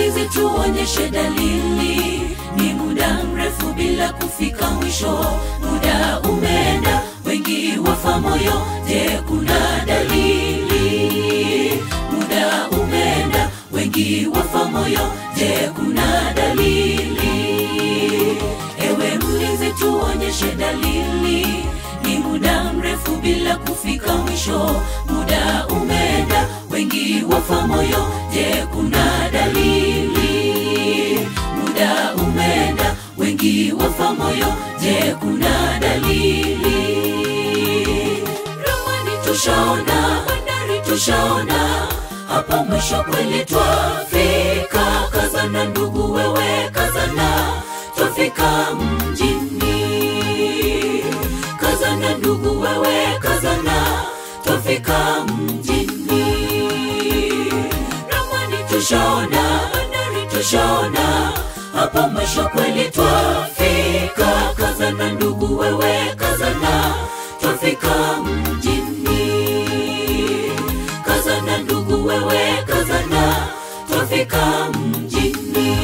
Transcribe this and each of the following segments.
mlinzi tuonyeshe dalili ni muda mrefu bila kufika mwisho muda umeenda wengi wafa moyo je kuna dalili muda umeenda wengi wafa moyo je kuna dalili ewe mlinzi tuonyeshe dalili ni muda mrefu bila kufika mwisho muda umeenda wengi wafa moyo je kuna dalili muda umeenda wengi wafa moyo je kuna dalili ramani tushaona bandari tushaona hapo mwisho kweli twafika kazana ndugu wewe kazana twafika mjini kazana ndugu wewe kazana twafika mjini ramani tushaona bandari tushaona hapo mwisho kweli twafika kazana ndugu wewe kazana twafika mjini kazana ndugu wewe kazana twafika mjini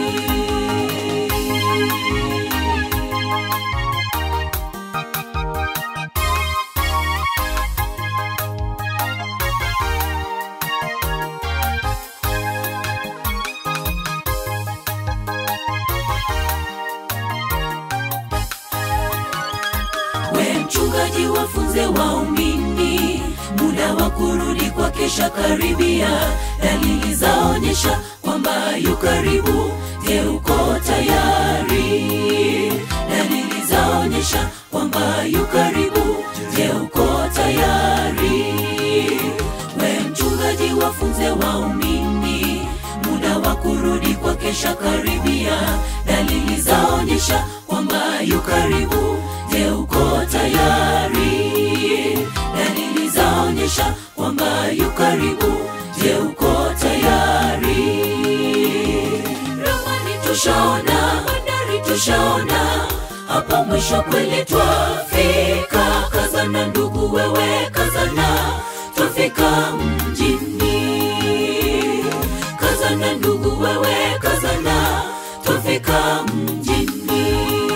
we mchungaji wafunze waumini muda wa kurudi kwa kesha karibia dalili zaonyesha kwamba yu karibu je uko tayari dalili zaonyesha kwamba yu karibu je uko tayari we mchungaji wafunze waumini muda wa kurudi kwa kesha karibia dalili zaonyesha kwamba yu karibu je uko tayari dalili zaonyesha kwamba yu karibu je uko tayari ramani tushaona bandari tushaona hapo mwisho kweli twafika kazana ndugu wewe kazana twafika mjini kazana ndugu wewe kazana twafika mjini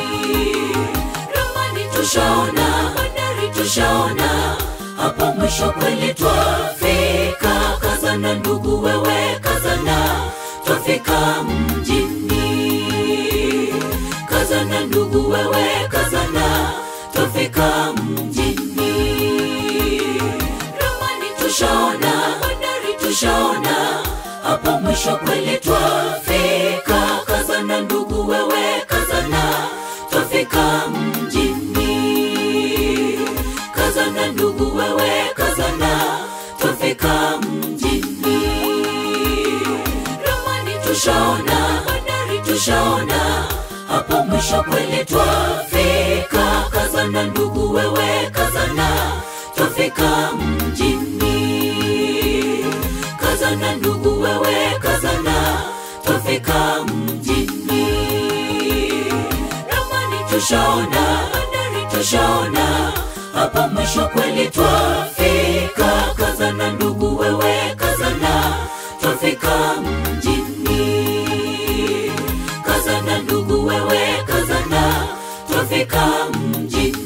ramani tushaona bandari tushaona hapo mwisho kweli twafika kazana ndugu wewe kazana twafika mjini kazana ndugu wewe kazana twafika mjini ramani tushaona bandari tushaona hapo mwisho kweli twafika kazana ndugu wewe kazana twafika mjini kazana ndugu wewe kazana twafika mjini ramani tushaona bandari tushaona hapo mwisho kweli twafika kazana ndugu wewe kazana twafika mjini kazana ndugu wewe kazana twafika mjini ramani tushaona bandari tushaona hapo mwisho kweli twafika kazana ndugu wewe kazana twafika mjini kazana ndugu wewe kazana twafika mjini